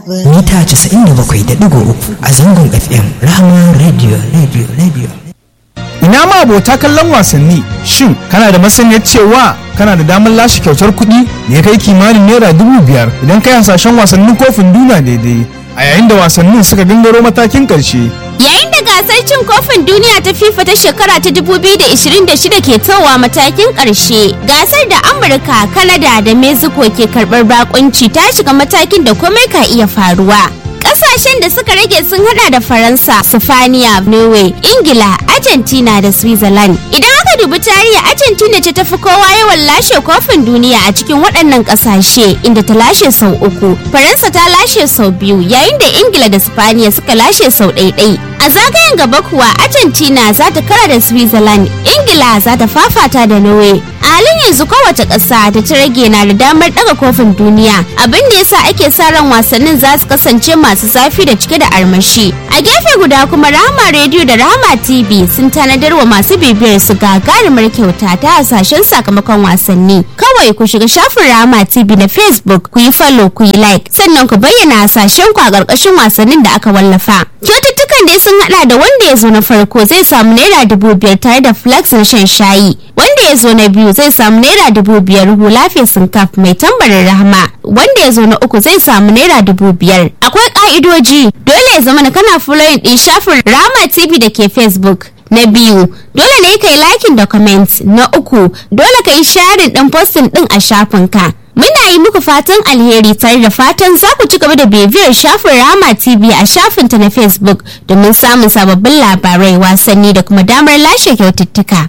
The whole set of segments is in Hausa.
mita 97.3 a zangon fm rahama radio radio radio ina ma abota kallon wasanni shin kana da masaniyar cewa kana da damar lashe kyautar kuɗi da ya kai kimanin naira dubu biyar idan kai hasashen wasannin kofin duniya daidai a yayin da wasannin suka gangaro matakin ƙarshe Yayin da gasar cin kofin duniya ta FIFA ta shekara ta 2026 ke towa matakin ƙarshe, gasar da Amurka, Kanada da Mexico ke karɓar bakunci ta shiga matakin da komai ka iya faruwa. Ƙasashen da suka rage sun hada da Faransa, Sifaniya, Norway, Ingila, Argentina da Switzerland. Idan aka dubi tarihi Argentina ce tafi kowa yawan lashe kofin duniya a cikin waɗannan ƙasashe inda ta lashe sau uku. Faransa ta lashe sau biyu yayin da Ingila da Sifaniya suka lashe sau ɗaiɗai. A zagayen gaba kuwa Argentina za ta kara da Switzerland, Ingila za ta fafata da Norway. A halin yanzu kowace ƙasa da ta rage na da damar ɗaga kofin duniya, abin da yasa ake sa ran wasannin za su kasance masu zafi da cike da armashi. A gefe guda kuma Rahama Radio da Rahama TV sun tanadar wa masu bibiyar su gagarumar kyauta ta hasashen sakamakon wasanni. Kawai ku shiga shafin Rahama TV na Facebook ku yi follow ku yi like sannan ku bayyana hasashen ku a ƙarƙashin wasannin da aka wallafa. Kyaututtukan dai sun hada da wanda ya zo na farko zai samu naira dubu biyar tare da flax na shan shayi. Wanda ya zo na biyu zai samu naira dubu biyar hula fesin kaf mai tambarin rahama. Wanda ya zo na uku zai samu naira dubu biyar. Akwai ka'idoji dole ya zama na kana following din shafin Rahama TV da ke Facebook. Na biyu, dole ne ka yi liking da comment. Na uku, dole ka yi sharing din posting din a shafinka. Muna yi muku fatan alheri tare da fatan za ku ci gaba da bibiyar shafin Rama TV a shafinta na Facebook domin samun sababbin labarai wasanni da kuma damar lashe kyaututtuka.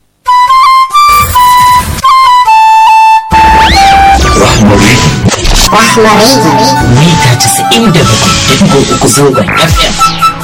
Rahmari Rahmari mita 97.3 zangon FM.